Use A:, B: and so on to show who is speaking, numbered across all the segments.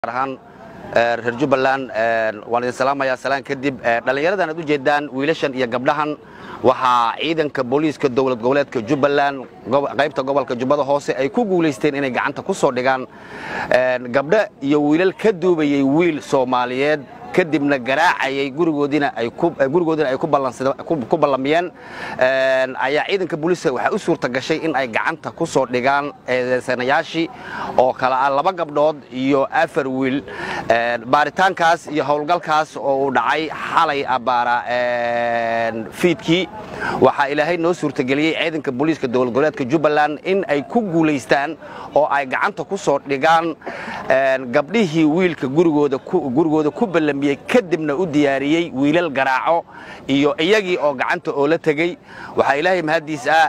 A: ahaan reer jubbaland waan idin salaamayaa salaan kadib dhallinyaradan aad u jeedaan wiilashan iyo gabdhahan waxaa ciidanka booliiska dowlad goboleedka jubbaland qaybta gobolka jubbada hoose ay ku guulaysteen inay gacanta ku soo dhigaan gabdho iyo wiilal ka duubayey wiil soomaaliyeed kadibna garaacayay gurigoodina ay ku ballamiyeen ayaa ciidanka booliiska waxaa u suurta gashay in ay gacanta ku soo dhigaan eedeysanayaashii oo kale ah laba gabdhood iyo afar wiil baaritaankaas iyo howlgalkaas oo uu dhacay xalay abbaara fiidkii waxaa ilaahay noo suurtageliyey ciidanka booliiska dowlad goboleedka jubbaland in ay ku guulaystaan oo ay gacanta ku soo dhigaan gabdhihii wiilka gurigooda ku ballamiyey kadibna u diyaariyey wiilal garaaco iyo iyagii oo gacanta oo la tegey waxaa ilaahay mahaddiis ah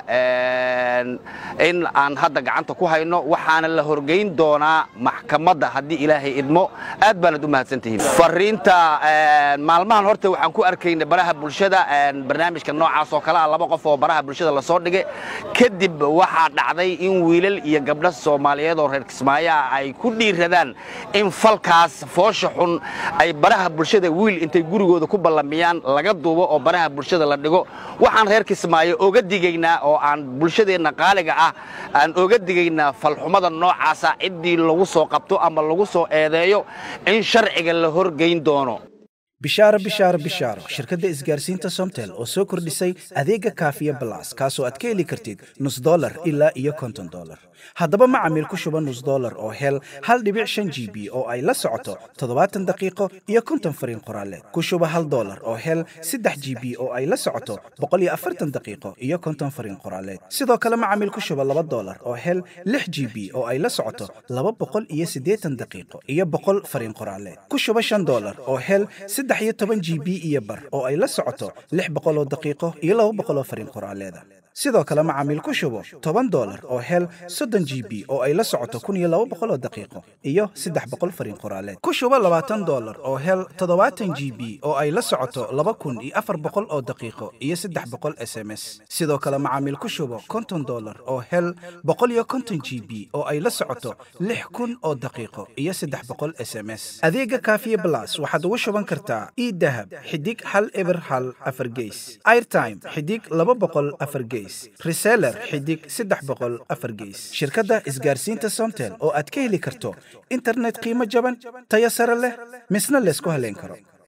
A: in aan hadda gacanta ku hayno waxaana la horgeyn doonaa maxkamadda haddii ilaahay idmo aad baanad u mahadsantihiin fariinta maalmahan horta waxaan ku arkayna baraha bulshada barnaamijka noocaas oo kale ah laba qof oo baraha bulshada lasoo dhigay kadib waxaa dhacday in wiilal iyo gabdho soomaaliyeed oo reer kismaayo ah ay ku dhiiradaan in falkaas foosha xun ay baraha bulshada wiil intay gurigooda ku ballamiyaan laga duubo oo baraha bulshada la dhigo waxaan reer kismaayo oga digaynaa oo aan bulshadeenna qaaliga ah aan oga digaynaa falxumada noocaasa ciddii lagu soo qabto ama lagu soo eedeeyo in sharciga la horgeyn doono
B: bishaaro bishaaro bishaaro shirkadda isgaarsiinta somtel oo soo kordhisay adeega kaafiya balas kaasoo aad ka heli kartid nus dolar ilaa iyo konton dolar haddaba macamiil ku shuba nus dolar oo hel hal dhibic shan g b oo ay la socoto toddobaatan daqiiqo iyo konton fariin qoraaleed ku shuba hal dolar oo hel saddex g b oo ay la socoto boqol iyo afartan daqiiqo iyo konton fariin qoraaleed sidoo kale macamiil ku shuba laba dolar oo hel lix g b oo ay la socoto laba boqol iyo siddeetan daqiiqo iyo boqol fariin qoraaleed ku shuba shan dolar oo hel saddex iyo toban g b iyo bar oo ay la socoto lix boqol oo daqiiqo iyo laba boqol oo fariin qoraaleeda sidoo kale macaamiil ku shubo toban dolar oo hel soddon g b oo ay la socoto kun iyo laba boqol oo daqiiqo iyo saddex boqol fariin qoraaleed ku shubo labaatan dolar oo hel toddobaatan g b oo ay la socoto laba kun iyo afar boqol oo daqiiqo iyo saddex boqol s m s sidoo kale macaamiil ku shubo konton dolar oo hel boqol iyo konton g b oo ay la socoto lix kun oo daqiiqo iyo saddex boqol s m s adeega kaafiye blas waxaad ugu shuban kartaa idahab xidig hal eber hal afar geys airtime xidig laba boqol afar geys reseller xidig saddex boqol afar geys shirkadda isgaarsiinta somtel oo aad ka heli karto internet qiimo jaban tayo sare leh misna laysku haleyn karo